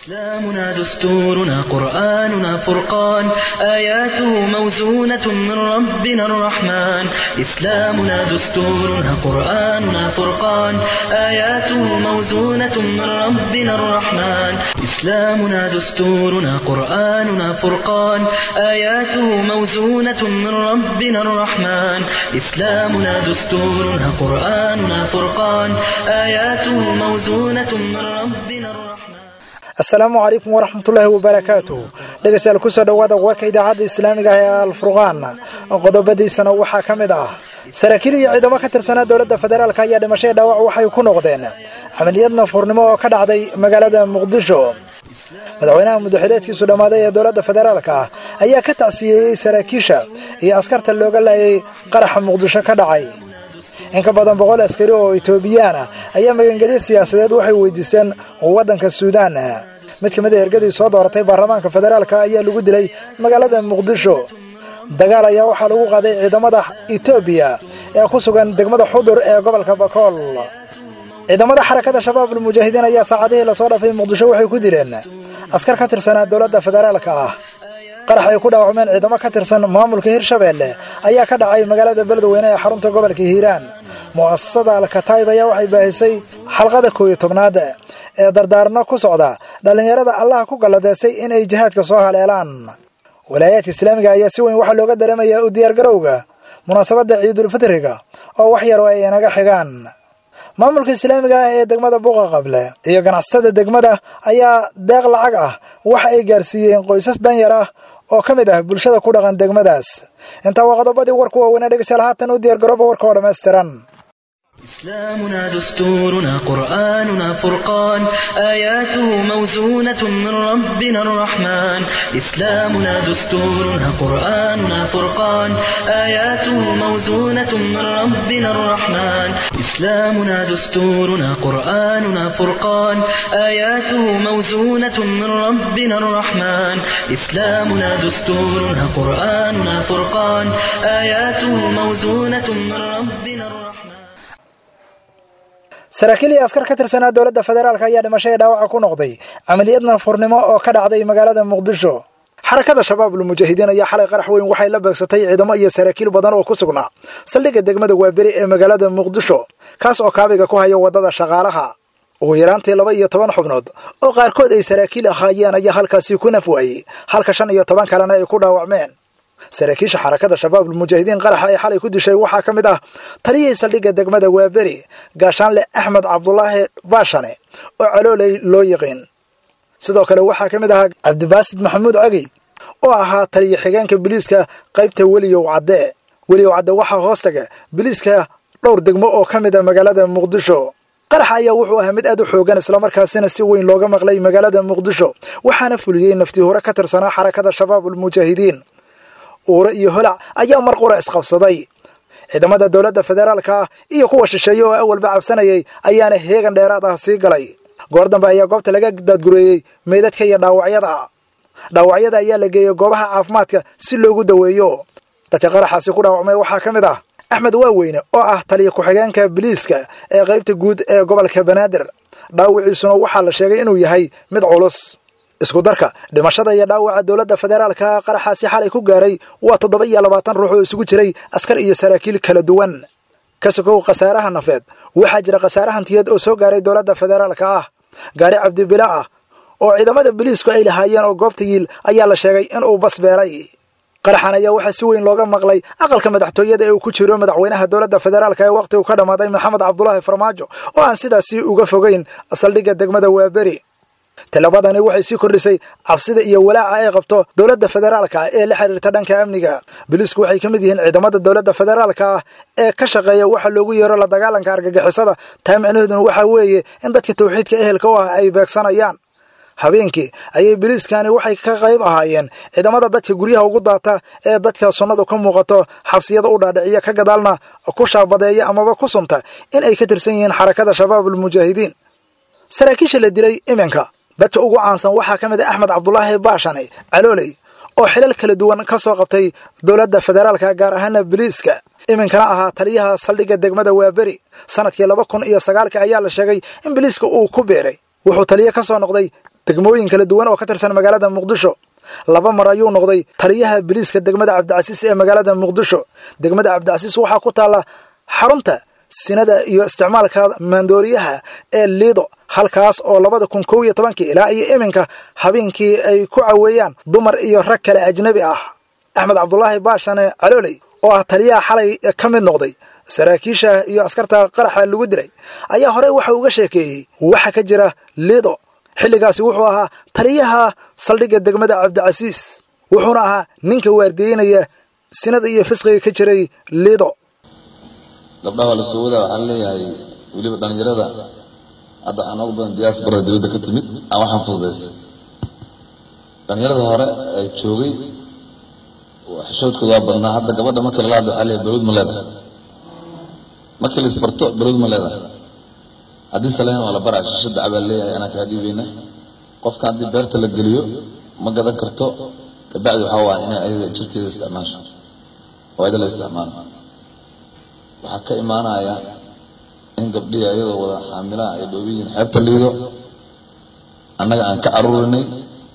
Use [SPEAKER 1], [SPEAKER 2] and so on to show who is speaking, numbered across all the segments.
[SPEAKER 1] إسلامنا دستورنا قرآننا فرقان آياته موزونة من ربنا الرحمن إسلامنا دستورنا قرآننا فرقان آياته موزونة من ربنا الرحمن إسلامنا دستورنا قرآننا فرقان آياته موزونة من ربنا الرحمن إسلامنا دستورنا قرآننا فرقان آياته موزونة من ربنا الرحمن
[SPEAKER 2] asalaamu calaykum waraxmatullaahi wabarakaatuh dhegeystayaal kusoo dhowaada warka idaacadda islaamiga ah ee alfurqaan qodobadiisana waxaa ka mid ah saraakiil iyo ciidamo ka tirsanaa dowladda federaalk ayaa dhimashada dhaawac waxay ku noqdeen camaliyad nafuurnimo oo ka dhacday magaalada muqdisho madaxweynaha muddaxileedkiisu dhammaaday ee dowladda federaalk ah ayaa ka tacsiyeeyey saraakiisha iyo askarta looga laayay qaraxa muqdisho ka dhacay in ka badan boqol askari oo etoobiyaan ah ayaa magangelyo siyaasadeed waxay weydiisteen waddanka suudaan mid ka mid a ergadii soo dooratay baarlamaanka federaalka ayaa lagu dilay magaalada muqdisho dagaal ayaa waxaa lagu qaaday ciidamada etoobiya ee ku sugan degmada xudur ee gobolka bakool ciidamada xarakada shabaabul mujaahidiin ayaa saacadihii lasoo dhaafay muqdisho waxay ku dileen askar ka tirsanaa dowladda federaalka ah qarax ay ku dhaawacmeen ciidamo ka tirsan maamulka hirshabeelle ayaa ka dhacay magaalada beledweyne ee xarunta gobolka hiiraan mu'asasada alkataib ayaa waxay baahisay xalqada koow iyo tobnaad ee dardaarno ku socda dhallinyarada allaha ku galladeystay inay jihaadka soo haleelaan walaayaadka islaamiga ayaa si weyn waxaa looga dareemayaa u diyaargarowga munaasabadda ciidulfitriga oo wax yar oo ay inaga xigaan maamulka islaamiga ah ee degmada buuqa qable iyo ganacsatada degmada ayaa deeq lacag ah waxa ay gaarsiiyeen qoysas danyar ah oo ka mid ah bulshada ku dhaqan degmadaas intaa waa qodobadii warku waaweynaa dhegeystayaal haatan u diyaargarooba warka oo dhammaystiran
[SPEAKER 1] إسلامنا دستورنا قرآننا فرقان آياته موزونة من ربنا الرحمن إسلامنا دستورنا قرآننا فرقان آياته موزونة من ربنا الرحمن إسلامنا دستورنا قرآننا فرقان آياته موزونة من ربنا الرحمن إسلامنا دستورنا قرآننا فرقان آياته موزونة من ربنا الرحمن
[SPEAKER 2] saraakiil iyo askar ka tirsanaa dowladda federaalk ayaa dhimashada dhaawaca ku noqday camaliyad nafurnimo oo ka dhacday magaalada muqdisho xarakada shabaabul mujaahidiin ayaa xalay qarax weyn waxay la beegsatay ciidamo iyo saraakiil badan oo ku sugnaa saldhigga degmada waaberi ee magaalada muqdisho kaas oo kaabiga ku haya waddada shaqaalaha ugu yaraantii laba iyo toban xubnood oo qaarkood ay saraakiil ahaayeen ayaa halkaasi ku naf waayey halka shan iyo toban kalena ay ku dhaawacmeen saraakiisha xarakada shabaabul mujaahidiin qaraxa ee xalay ku dishay waxaa ka mid ah taliyihii saldhigga degmada waaberi gaashaanle axmed cabdulaahi baashane oo caloolay loo yiqiin sidoo kale waxaa ka mid ahaa cabdibaasid maxamuud cagey oo ahaa taliya xigeenka biliiska qaybta weliyow cadde weliyow cadde waxaa hoostaga biliiska dhowr degmo oo ka mid a magaalada muqdisho qaraxa ayaa wuxuu ahaa mid aad u xoogan islamarkaasina si weyn looga maqlay magaalada muqdisho waxaana fuliyey naftii hore ka tirsanaa xarakada shabaabul mujaahidiin uure iyo holac ayaa mar qura isqabsaday ciidamada dowladda federaalka ah iyo kuwa shisheeye oo awalba cabsanayay ayaana heegan dheeraad ah sii galay goor dambe ayaa goobta laga daadgureeyey meydadka iyo dhaawacyada dhaawacyada ayaa la geeyey goobaha caafimaadka si loogu daweeyo dadka qaraxaasi ku dhaawacmay waxaa ka mid ah axmed waaweyne oo ah taliya ku-xigeenka biliiska ee qaybta guud ee gobolka banaadir dhaawiciisuna waxaa la sheegay inuu yahay mid culus isku darka dhimashada iyo dhaawaca dowladda federaalka qaraxaasi xalay ku gaaray waa toddoba iyo labaatan ruux oo isugu jiray askar iyo saraakiil kala duwan ka sokow khasaaraha nafeed waxaa jira khasaare hantiyeed oo soo gaaray dowladda federaalka ah gaari cabdibila ah oo ciidamada biliisku ay lahaayeen oo goobta yiil ayaa la sheegay inuu bas beelay qaraxan ayaa waxaa si weyn looga maqlay aqalka madaxtooyada ee uu ku jiro madaxweynaha dowladda federaalk ee wakhtigu ka dhammaaday maxamed cabdulaahi farmaajo oo aan sidaasi uga fogeyn saldhigga degmada waaberi tilabadani waxay sii kordhisay cabsida iyo walaaca ay qabto dowladda federaalka ah ee la xiriirta dhanka amniga biliisku waxay ka mid yihiin ciidamada dowladda federaalka ah ee ka shaqeeya waxa loogu yeero la dagaalanka argagixisada taa micnaheeduna waxaa weeye in dadka tawxiidka ehelka u ah ay beegsanayaan habeenkii ayay biliiskani waxay ka qayb ahaayeen ciidamada dadka guryaha ugu daata ee dadka sunnadu ka muuqato xabsiyada u dhaadhiciya ka gadaalna ku shaabadeeya amaba ku sunta in ay ka tirsan yihiin xarakada shabaabul mujaahidiin saraakiisha la dilay iminka dadka ugu caansan waxaa ka mid ah axmed cabdulaahi baashane calooley oo xilal kala duwan ka soo qabtay dowladda federaalka gaar ahaana biliiska iminkana ahaa taliyaha saldhigga degmada waaberi sanadkii laba kun iyo sagaalka ayaa la sheegay in biliiska uu ku beeray wuxuu taliye ka soo noqday degmooyin kala duwan oo ka tirsan magaalada muqdisho laba mar ayuu noqday taliyaha biliiska degmada cabdicasiis ee magaalada muqdisho degmada cabdicasiis waxaa ku taalla xarunta sinada iyo isticmaalka maandooriyaha ee liido halkaas oo labada kun kow iyo tobankii ilaa iyo iminka habeenkii ay ku caweeyaan dumar iyo rag kale ajnabi ah axmed cabdulaahi baashane calooley oo ah taliyaha xalay ka mid noqday saraakiisha iyo askarta qaraxa lagu dilay ayaa horey waxa uga sheekeeyey waxa ka jira liido xilligaasi wuxuu ahaa taliyaha saldhigga degmada cabdicasiis wuxuuna ahaa ninka waardiyeynaya sinada iyo fisqiga ka jiray liido
[SPEAKER 3] gabdhaha waa la soo wadaa waxaan leeyahay weliba dhallinyarada hadda aan ugu badan diaspora dowladda ka timid aan waxaan fududaysa dhallinyarada hore ee joogay xishoodkooda waa badnaa hadda gabadha marka lala hadlo waxaa leeyahay balwad ma leedahay markii la isbarto balwad ma leedahay haddii saleen waa la baraa shisho dacbaa leeyahay anaa kaa dhiibayna qofka haddii beerta la geliyo ma gadan karto kabacdi waxaa waa inay ayada jirkeeda isticmaasho oo ayada la isticmaalo waxaa ka imaanaya in gabdhihii ayadoo wada xaamilaha ay dhoobiyiin xeebta liido annaga aan ka caruurinay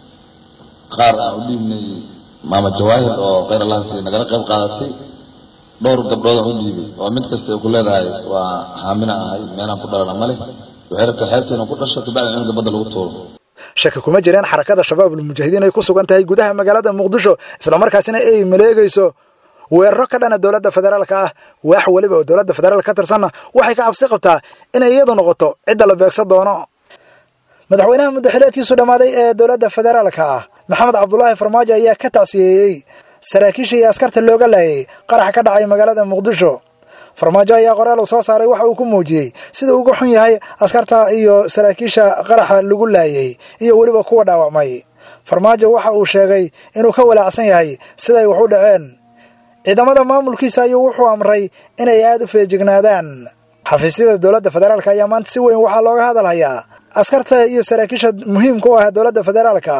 [SPEAKER 3] qaar aan u dhiibnay maama jawaahir oo kheyr allahasi nagala qayb qaadatay dhowr gabdhood aan u dhiibay oo mid kasta ay ku leedahay waa xaamila ahay meelaan ku dhalana ma leh waxay rabtaa xeebta inuu ku dhasho kabacdi cunuga badda lagu tuuro
[SPEAKER 2] shaki kuma jireen xarakada shabaabul mujaahidiin ay ku sugan tahay gudaha magaalada muqdisho islamarkaasina ay maleegayso weeraro ka dhana dowladda federaalka ah waax weliba oo dowladda federaal ka tirsanna waxay ka cabsi qabtaa inay iyadu noqoto cidda la beegsan doono madaxweynaha muddaxileedkiisu dhammaaday ee dowladda federaalka ah maxamed cabdulaahi farmaajo ayaa ka tacsiyeeyey saraakiisha iyo askarta looga laayay qarax ka dhacay magaalada muqdisho farmaajo ayaa qoraal uu soo saaray waxa uu ku muujiyey sida uga xun yahay askarta iyo saraakiisha qaraxa lagu laayay iyo weliba kuwa dhaawacmay farmaajo waxa uu sheegay inuu ka walaacsan yahay siday wax u dhaceen ciidamada maamulkiisa ayuu wuxuu amray inay aada u feejignaadaan xafiisyada dowladda federaalka ayaa maanta si weyn waxaa looga hadalhayaa askarta iyo saraakiisha muhiimka u ah dowladda federaalka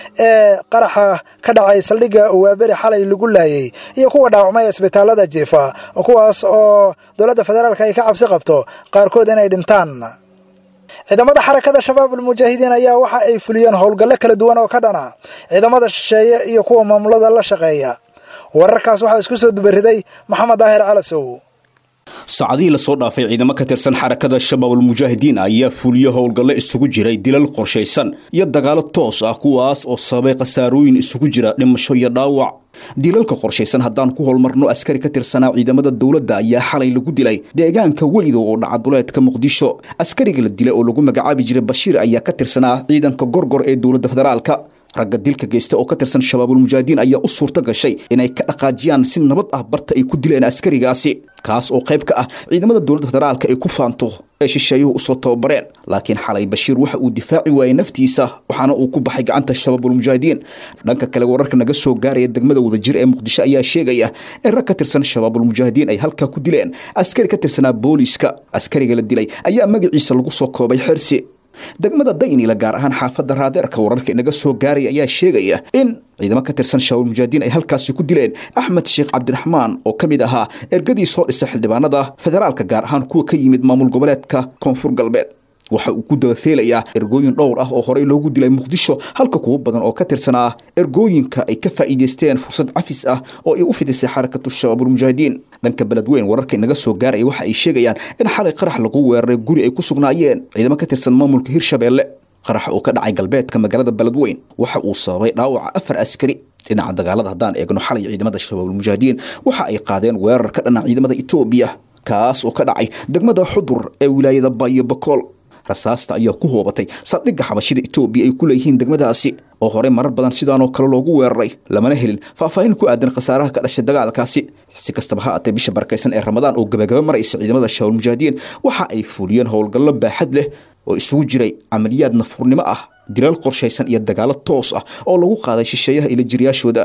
[SPEAKER 2] ee qaraxa ka dhacay saldhigga waaberi xalay lagu laayay iyo kuwa dhaawacmay isbitaalada jiifa kuwaas oo dowladda federaalka ay ka cabsi qabto qaarkood inay dhintaan ciidamada xarakada shabaabul mujaahidiin ayaa waxa ay fuliyeen howlgallo kala duwan oo ka dhana ciidamada shisheeye iyo kuwa maamulada la shaqeeya wararkaas waxaa isku soo dubariday maxamed daahir calasow
[SPEAKER 4] saacadihii lasoo dhaafay ciidamo ka tirsan xarakada shabaabul mujaahidiin ayaa fuliyo howlgallo isugu jiray dilal qorshaysan iyo dagaalo toos ah kuwaas oo sababay khasaarooyin isugu jira dhimasho iyo dhaawac dilalka qorshaysan haddaan ku holmarno askari ka tirsanaa ciidamada dowladda ayaa xalay lagu dilay deegaanka weydo oo dhacaduleedka muqdisho askariga la dilay oo lagu magacaabi jiray bashiir ayaa ka tirsanaa ciidanka gorgor ee dowladda federaalka ragga dilka geysta oo ka tirsan shabaabul mujaahidiin ayaa u suurto gashay inay ka dhaqaajiyaan si nabad ah barta ay ku dileen askarigaasi kaas oo qayb ka ah ciidamada dowladda federaalka ay ku faanto ee shisheeyuhu usoo tababareen laakiin xalay bashiir waxa uu difaaci waayey naftiisa waxaana uu ku baxay gacanta shabaabul mujaahidiin dhanka kale wararka naga soo gaaraya degmada wadajir ee muqdisho ayaa sheegaya in rag ka tirsan shabaabul mujaahidiin ay halkaa ku dileen askari ka tirsanaa booliiska askariga la dilay ayaa magaciisa lagu soo koobay xirsi degmada daynila gaar ahaan xaafadda raadeerka wararka inaga soo gaaraya ayaa sheegaya in ciidamo ka tirsan shabaabul mujaahidiin ay halkaasi ku dileen axmed sheekh cabdiraxmaan oo ka mid ahaa ergadii soo dhisa xildhibaanada federaalka gaar ahaan kuwa ka yimid maamul goboleedka koonfur galbeed waxa uu ku dabafeelayaa ergooyin dhowr ah oo horey loogu dilay muqdisho halka kuwo badan oo ka tirsanaa ergooyinka ay ka faa'iidaysteen fursad cafis ah oo ay u fidisay xarakatu shabaabul mujaahidiin dhanka beledweyn wararka inaga soo gaaraya waxa ay sheegayaan in xalay qarax lagu weeraray guri ay ku sugnaayeen ciidamo ka tirsan maamulka hirshabeelle qarax oo ka dhacay galbeedka magaalada beledweyn waxa uu sababay dhaawaca afar askari dhinaca dagaalada haddaan eegno xalay ciidamada shabaabul mujaahidiin waxa ay qaadeen weerar ka dhana ciidamada etoobiya kaas oo ka dhacay degmada xudur ee wilaayada bayo bakool rasaasta ayaa ku hoobatay saldhigga xabashida etoobiya ay ku leeyihiin degmadaasi oo horey marar badan sidaanoo kale loogu weeraray lamana helin faahfaahin ku aadan khasaaraha ka dhashay dagaalkaasi si kastaba ha aatee bisha barakaysan ee ramadaan oo gabagaba maraysa ciidamada shabaabul mujaahidiin waxa ay fuliyeen howlgallo baaxad leh oo isugu jiray camaliyaad nafurnimo ah dilal qorshaysan iyo dagaalo toos ah oo lagu qaaday shisheeyaha ila jiriyaashooda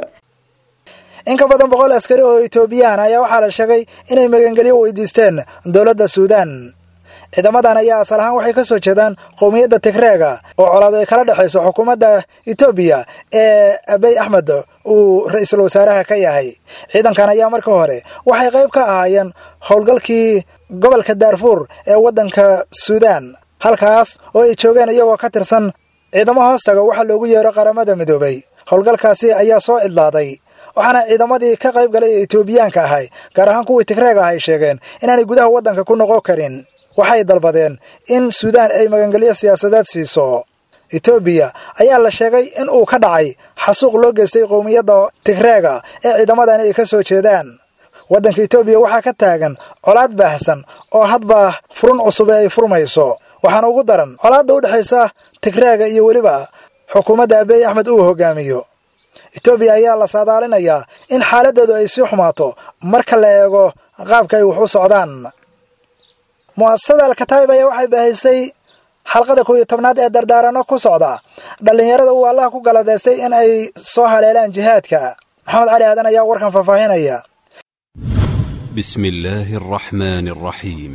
[SPEAKER 2] in ka badan boqol askari oo etoobiyaan ayaa waxaa la sheegay inay magangelyo weydiisteen dowladda suudaan ciidamadan ayaa asal ahaan waxay ka soo jeedaan qowmiyadda tigreega oo colaado ay kala dhexayso xukuumadda etoobiya ee abey axmed uu ra-iisul wasaaraha ka yahay ciidankan ayaa marka hore waxay qayb ka ahaayeen howlgalkii gobolka daarfuur ee waddanka suudaan halkaas oo ay joogeen iyagoo ka tirsan ciidamo hoostaga waxaa loogu yeero qaramada midoobay howlgalkaasi ayaa soo idlaaday waxaana ciidamadii ka qayb galay ee etoobiyaanka ahay gaar ahaan kuwii tigreeg ah ay sheegeen inaanay gudaha waddanka ku noqon karin waxay dalbadeen in suudaan ay magangelyo siyaasadeed siiso etoobiya ayaa la sheegay in uu ka dhacay xasuuq loo geystay qowmiyadda tigreega ee ciidamadani ay ka soo jeedaan waddanka etoobiya waxaa ka taagan colaad baahsan oo hadba furun cusub ee ay furmayso waxaana ugu daran colaadda u dhexaysa tigreega iyo weliba xukuumadda abeey axmed uu hogaamiyo etoobiya ayaa la saadaalinayaa in xaaladdeedu ay sii xumaato marka la eego qaabka ay wax u socdaan mu'asasada alkataayib ayaa waxay baahaysay xalqada koow iyo tobnaad ee dardaarano ku socda dhallinyarada uu allaha ku galadeystay in ay soo haleelaan jihaadka maxamed cali aadan ayaa warkan faahfaahinaya
[SPEAKER 5] بسم الله الرحمن الرحيم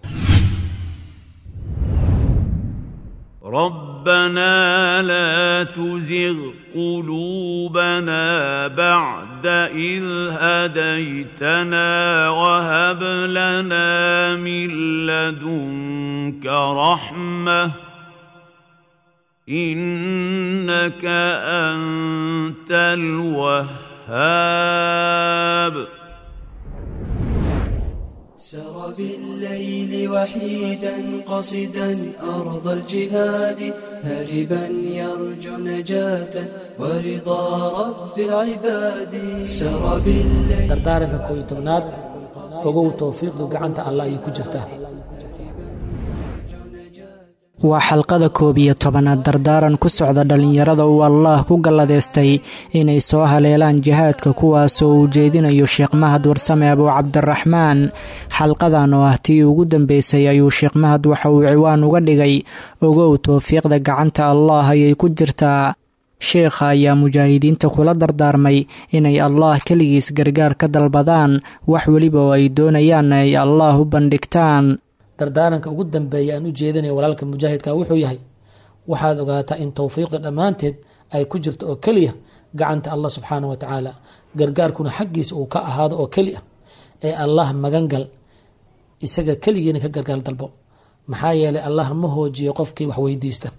[SPEAKER 6] ربنا لا تزغ قلوبنا بعد إذ هديتنا وهب لنا من لدنك رحمة إنك أنت الوهاب
[SPEAKER 7] سر بالليل وحيدا قصدا أرض الجهاد هربا يرجو نجاة ورضا رب العباد سر بالليل
[SPEAKER 8] dardaaranka koob iyo tobnaad ogow towfiiqdu gacanta allah ayay ku jirtaa
[SPEAKER 9] waa xalqada koob iyo tobanaad dardaaran ku socda dhallinyarada uu allaah ku galladeystay inay soo haleelaan jihaadka kuwaasoo uu jeedinayo sheekh mahad warsame abuu cabdiraxmaan xalqadan oo ah tii ugu dambeysay ayuu sheekh mahad waxa uu ciwaan uga dhigay ogow towfiiqda gacanta allaah ayay ku jirtaa sheekha ayaa mujaahidiinta kula dardaarmay inay allaah keligiis gargaar ka dalbadaan wax weliba oo ay doonayaan ay allaah u bandhigtaan
[SPEAKER 8] dardaaranka ugu dambeeya aan u jeedinaya walaalka mujaahidka wuxuu yahay waxaad ogaataa in towfiiqda dhammaanteed ay ku jirto oo keliya gacanta allah subxaana wa tacaala gargaarkuna xaggiisa uu ka ahaado oo keli ah ee allah magangal isaga keligiina ka gargaar dalbo maxaa yeelay allah ma hoojiyo qofkii wax weydiista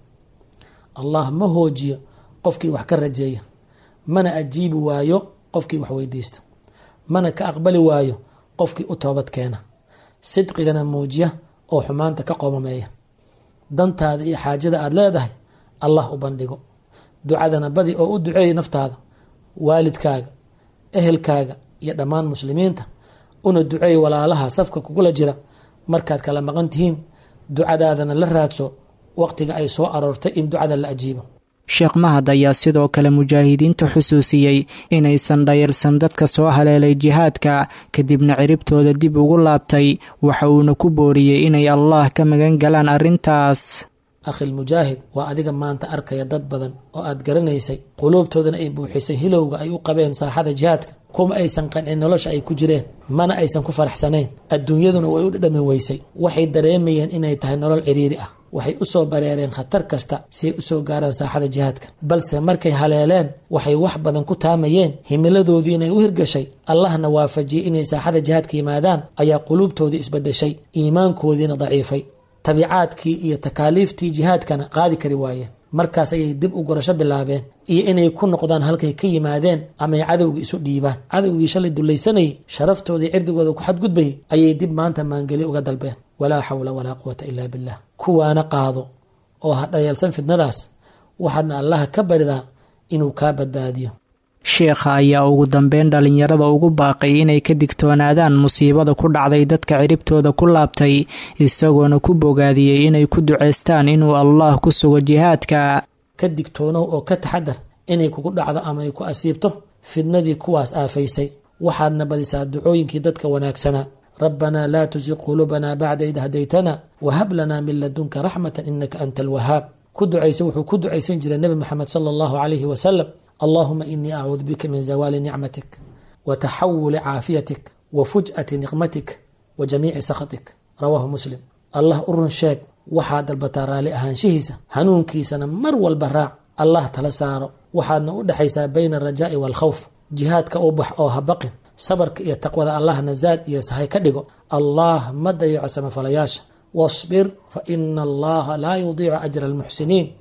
[SPEAKER 8] allah ma hoojiyo qofkii wax ka rajeeya mana ajiibi waayo qofkii wax weydiista mana ka aqbali waayo qofkii u toobad keena sidqigana muujiya oo xumaanta ka qoomameeya dantaada iyo xaajada aada leedahay allah u bandhigo ducadana badi oo u duceeya naftaada waalidkaaga ehelkaaga iyo dhammaan muslimiinta una duceey walaalaha safka kugula jira markaad kala maqan tihiin ducadaadana la raadso waqtiga ay soo aroortay in ducada la ajiibo
[SPEAKER 9] sheekh mahad ayaa sidoo kale mujaahidiinta xusuusiyey inaysan dhayalsan dadka soo haleelay jihaadka kadibna ciribtooda dib ugu laabtay waxa uuna ku booriyey inay allaah ka magan galaan arrintaas
[SPEAKER 8] akhil mujaahid waa adiga maanta arkaya dad badan oo aad garanaysay quluubtoodana ay buuxisay hilowga ay u qabeen saaxada jihaadka kuma aysan qancin nolosha ay ku jireen mana aysan ku faraxsanayn adduunyaduna way u dhadhami weysay waxay dareemayeen inay tahay nolol ciriiri ah waxay u soo bareereen khatar kasta si ay u soo gaaraan saaxada jihaadka balse markay haleeleen waxay wax badan ku taamayeen himiladoodii inay u hirgashay allahna waafajiyey inay saaxada jihaadka yimaadaan ayaa quluubtoodii isbadeshay iimaankoodiina daciifay tabiicaadkii iyo takaaliiftii jihaadkana qaadi kari waayeen markaas ayay dib u gurasho bilaabeen iyo inay ku noqdaan halkay ka yimaadeen ama ay cadowgii isu dhiibaan cadowgii shalay dullaysanayay sharaftoodii cirdigooda ku xadgudbayay ayay dib maanta maangeli uga dalbeen walaa xawla walaa quwata ilaa billah kuwaana qaado oo ha dhayalsan fidnadaas waxaadna allaha ka baridaa inuu kaa badbaadiyo
[SPEAKER 9] sheekha ayaa ugu dambeyn dhallinyarada ugu baaqay inay ka digtoonaadaan musiibada ku dhacday dadka ciribtooda ku laabtay isagoona ku bogaadiyey inay ku ducaystaan inuu allaah ku sugo jihaadka
[SPEAKER 8] ka digtoonow oo ka taxadar inay kugu dhacdo ama ay ku asiibto fidnadii kuwaas aafaysay waxaadna badisaa ducooyinkii dadka wanaagsanaa rabbanaa laa tusiq quluubanaa bacda id hadaytana wahab lanaa min ladunka raxmatan inaka anta alwahaab ku ducaysa wuxuu ku ducaysan jiray nebi moxamed sala allahu calayhi wasalam allahuma inii acuudu bika min zawaali nicmatik wa taxawuli caafiyatik wa fuj'ati niqmatik wa jamiici sakhatik rawaahu muslim allah u run sheeg waxaad dalbataa raalli ahaanshihiisa hanuunkiisana mar walba raac allah tala saaro waxaadna u dhexaysaa bayna alrajaa'i waalkhawf jihaadka u bax oo ha baqin sabarka iyo taqwada allahna zaad iyo sahay ka dhigo allah ma dayaco samafalayaasha wasbir fa ina allaha laa yudiicu ajra almuxsiniin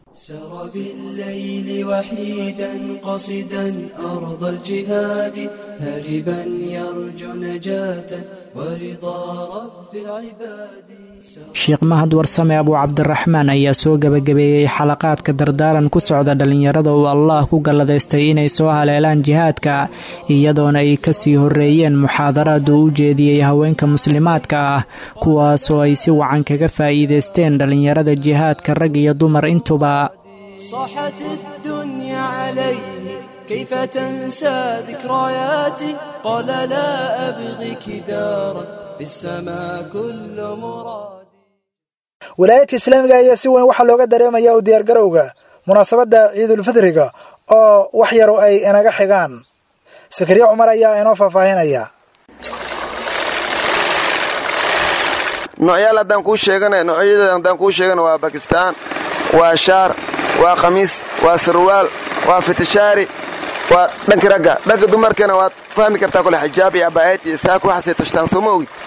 [SPEAKER 7] سر بالليل وحيدا قصدا أرض الجهاد هربا يرجو نجاة ورضا رب العباد
[SPEAKER 9] sheekh mahad warsame abuu cabdiraxmaan ayaa soo gebagabeeyey xalaqaadka dardaaran ku socda dhallinyarada uu allah ku galladaystay inay soo haleelaan jihaadka iyadoona ay kasii horreeyeen muxaadaraad uu u jeediyey haweenka muslimaadka ah kuwaasoo ay si wacan kaga faa'iidaysteen dhallinyarada jihaadka rag iyo dumar intuba
[SPEAKER 7] صاحت الدنيا عليه كيف تنسى ذكرياتي قال لا أبغيك دارا في السماء كل مراد
[SPEAKER 2] wilaayadka islaamiga ayaa si weyn waxaa looga dareemaya u diyaargarowga munaasabadda ciidulfidriga oo wax yaru ay inaga xigaan sakariye cumar ayaa inoo faahfaahinaya
[SPEAKER 10] noocyaal haddaan kuu sheegana noocyada haddaan kuu sheegana waa bakistaan waa shaar waa khamiis waa sarwaal waa fitishaari waa dhanki ragga dhanka dumarkana waad fahmi kartaa kole xijaab iyo abaayad iyo saak waxaasay tushtaan soo ma ogid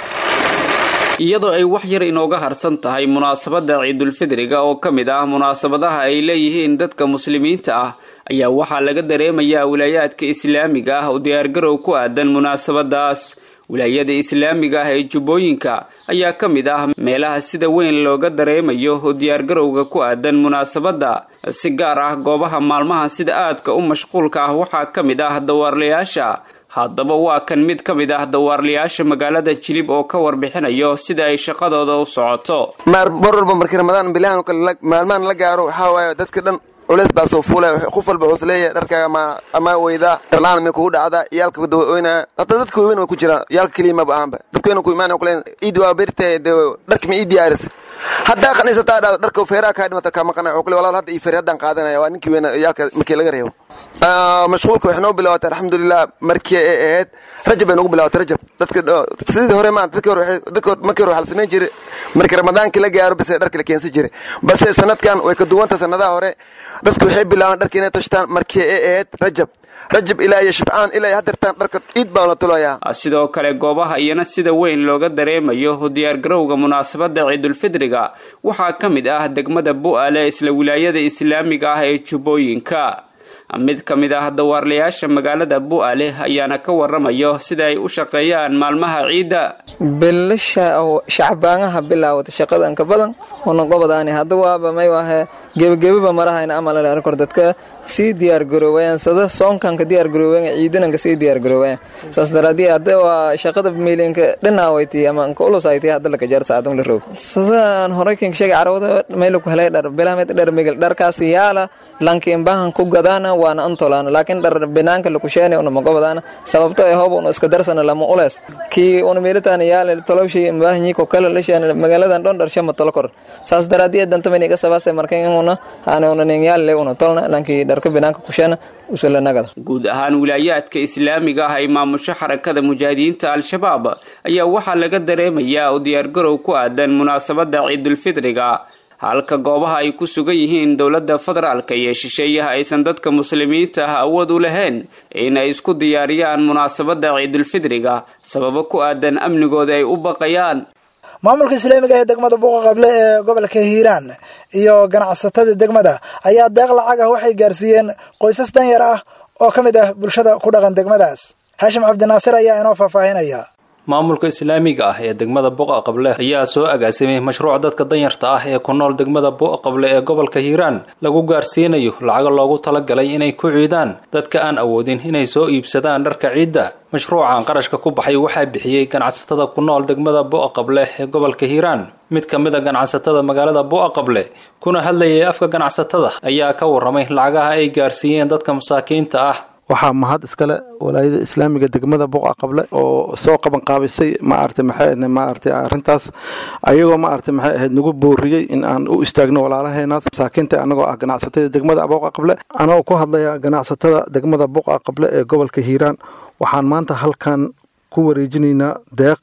[SPEAKER 11] iyadoo ay wax yar inooga harsan tahay munaasabadda ciidulfidriga oo ka mid ah munaasabadaha ay leeyihiin dadka muslimiinta ah ayaa waxaa laga dareemayaa wilaayaadka islaamiga ah oo diyaargarow ku aadan munaasabadaas wilaayada islaamiga ah ee jubbooyinka ayaa ka mid ah meelaha sida weyn looga dareemayo oo diyaargarowga ku aadan munaasabadda si gaar ah goobaha maalmahan sida aadka u mashquulka ah waxaa ka mid ah dawaarlayaasha haddaba waa kan mid ka mid ah dawaarlayaasha magaalada jilib oo ka warbixinayo sida ay shaqadooda u socoto
[SPEAKER 10] mar walba markii ramadaan bilahan oo kale maalmahan la gaaro waxaa waaye dadka dhan culeys baa soo fuulaya qof walba wuxuu isleeyahay dharkaaga ma ama weydaa dharlaan may kugu dhacdaa iyaalka dawaoynaya hataa dadka waaweyn way ku jiraan iyaalka keliya maba ahanba dadka weyn ku imaanaya kuleen iid waa bertahay dee dharka ma ii diyaaris haddaa qaniisataa dhado dharka feeraha kaa dhimata kaa maqanaya wuxuu kule walaal hadda ii feer haddaan qaadanaya waa ninkii weyn iyaalka markii laga reebo mashquulka waxay noo bilaabatay alxamdulilah markii ay ahayd rajab bay nagu bilaabatay rajab dadka sidii hore maanta dadka hore dadka markii hore waxaa la samayn jiray markii ramadaankii la gaaro base dharka la keensan jiray balse sanadkan way ka duwanta sanadaha hore dadku waxay bilaabaan dharka inay tashtaan markii ay ahayd rajab rajab ilaa iyo shibcaan ilaa iyo hadeertaan dharka ciid baa la tulayaa
[SPEAKER 11] sidoo kale goobaha iyana sida weyn looga dareemayo diyaargarowga munaasabadda ciidulfidriga waxaa ka mid ah degmada bu'aale isla wilaayada islaamiga ah ee jubbooyinka mid ka mid ah dawaarlayaasha magaalada bu'aale ayaana ka waramayo sida ay u shaqeeyaan maalmaha ciidda
[SPEAKER 12] bilasha shacbaanaha bilaawata shaqadan ka badan una qobadaani hadda waaba may wahe gebagebaba marahayna amal kor dadka sii diyaargaroowayaan sada soonkanka diyaargaroowayaan ciidananka sii diyaargaroowayaan saas daraadii hadda waa shaqada miilinka dhinaawaytii ama nka ulusaytii hadda laka jaar saacadun la roog sadaan horay kinka sheegay carawada mayla ku helay dhar bilahamed dhar migel dharkaas yaala lankiin bahan ku gadaana waana antolaana laakiin dhar binaanka lakusheena una magobadaana sababto ee hoob una iska darsana lama ulees kii una miilitaana yaala tolowshi mbaahanyi ko kala lasheena magaaladan dhon dhar shama tolo kor saas daraadii dantamani ka sabaase markan una aana una nin yaala una tolna lankii dharka binaanka kusheena usulanagada
[SPEAKER 11] guud ahaan wilaayaadka islaamiga ah ay maamusho xarakada mujaahidiinta al-shabaab ayaa waxaa laga dareemayaa oo diyaargarow ku aadan munaasabadda ciidulfidriga halka goobaha ay ku sugan yihiin dowladda federaalka iyo shisheeyaha aysan dadka muslimiinta ah awood u lahayn in ay isku diyaariyaan munaasabadda ciidulfidriga sababo ku aadan amnigooda ay u baqayaan
[SPEAKER 2] maamulka islaamiga ee degmada buuqa qable ee gobolka hiiraan iyo ganacsatada degmada ayaa deeq lacag ah waxay gaarsiiyeen qoysas danyar ah oo ka mid ah bulshada ku dhaqan degmadaas haashim cabdinaasir ayaa inoo faahfaahinaya
[SPEAKER 13] maamulka islaamiga ah ee degmada buqa qable ayaa soo agaasimay mashruuc dadka danyarta ah ee ku nool degmada buqa qable ee gobolka hiiraan lagu gaarsiinayo lacago loogu talagalay inay ku ciidaan dadka aan awoodin inay soo iibsadaan dharka ciidda mashruucan qarashka ku baxay waxaa bixiyey ganacsatada ku nool degmada buqa qable ee gobolka hiiraan mid ka mid a ganacsatada magaalada buqa qable kuna hadlayay afka ganacsatada ayaa ka warramay lacagaha ay gaarsiiyeen dadka masaakiinta ah
[SPEAKER 14] waxaa mahad iskale walaayada islaamiga degmada buqa qable oo soo qaban qaabisay maarata maxay maarata arrintaas ayagoo maarata maxay ahayd nagu booriyey in aan u istaagno walaalaheenaas masaakiinta anagoo ah ganacsatada degmada buqa qable anagoo ku hadlaya ganacsatada degmada buqa qable ee gobolka hiiraan waxaan maanta halkan ku wareejinaynaa deeq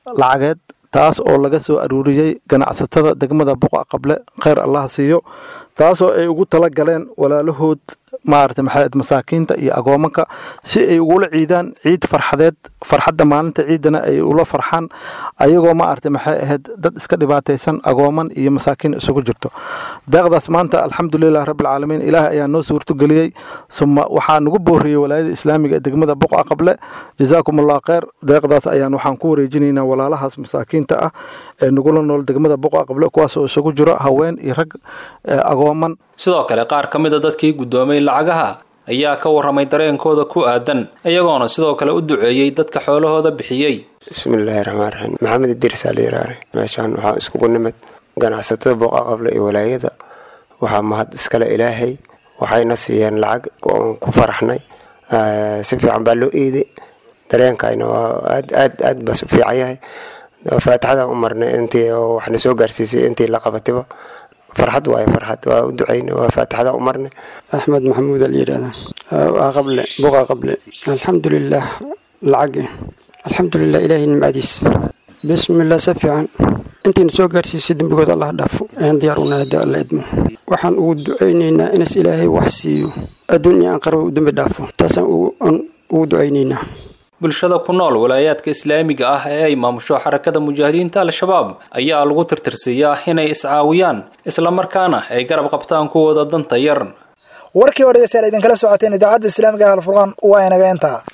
[SPEAKER 14] lacageed taas oo laga soo aruuriyey ganacsatada degmada buqa qable kheyr allah siiyo taasoo ay ugu tala galeen walaalahood maarata maxay masaakiinta iyo agoomanka si ay ugula ciidaan ciid farxadeed farxadda maalinta ciidana ay ula farxaan ayagoo maarata maxay ahayd dad iska dhibaataysan agooman iyo masaakiin isugu jirto deeqdaas maanta alxamdulilah rabbilcaalamiin ilaah ayaa noo suurtogeliyey suma waxaa nagu booriyey walaayada islaamiga ee degmada boqa qable jazaakum allah kheyr deeqdaas ayaan waxaan ku wareejinaynaa walaalahaas masaakiinta ah ee nagula nool degmada boqa qable kuwaas oo isugu jiro haween iyo rag agooman
[SPEAKER 13] sidoo kale qaar ka mid a dadkii guddoomay lacagaha ayaa ka warramay dareenkooda ku aadan iyagoona sidoo kale u duceeyey dadka xoolahooda bixiyey
[SPEAKER 15] bismillaahi raxmaan raxiim maxamed idiirsaa layiraare meeshaan waxaa iskugu nimid ganacsatada boqa qable iyo walaayada waxaa mahad iskale ilaahay waxayna siiyeen lacag oon ku faraxnay si fiican baa loo eeday dareenkayna waa aad aad aad baa u fiican yahay faatixadaan u marnay intii waxna soo gaarsiisay intii la qabatiba farxad waaye farxad waa u ducayna waa faatixadaan u marnay
[SPEAKER 16] axmed maxamuud al yidhaahda waa qable buqa qable alxamdulilah lacag alxamdulilah ilaahay nimcadiis bismillah si fiican intiina soo gaarsiisay dembigood allah dhaafo ayaan diyaar u nahay alla idmo waxaan ugu ducaynaynaa inas ilaahay wax siiyo adduun iyo aan qarba u dembi dhaafo taasaan ugu ducaynaynaa
[SPEAKER 13] bulshada ku nool walaayaadka islaamiga ah ee ay maamusho xarakada mujaahidiinta al-shabaab ayaa lagu tirtirsiiyaa inay iscaawiyaan islamarkaana ay garab qabtaan kuwooda danta yar
[SPEAKER 2] warkii oo dhegeystayaal idinkala socoteen idaacadda islaamiga ah alfurqaan waa inaga intaa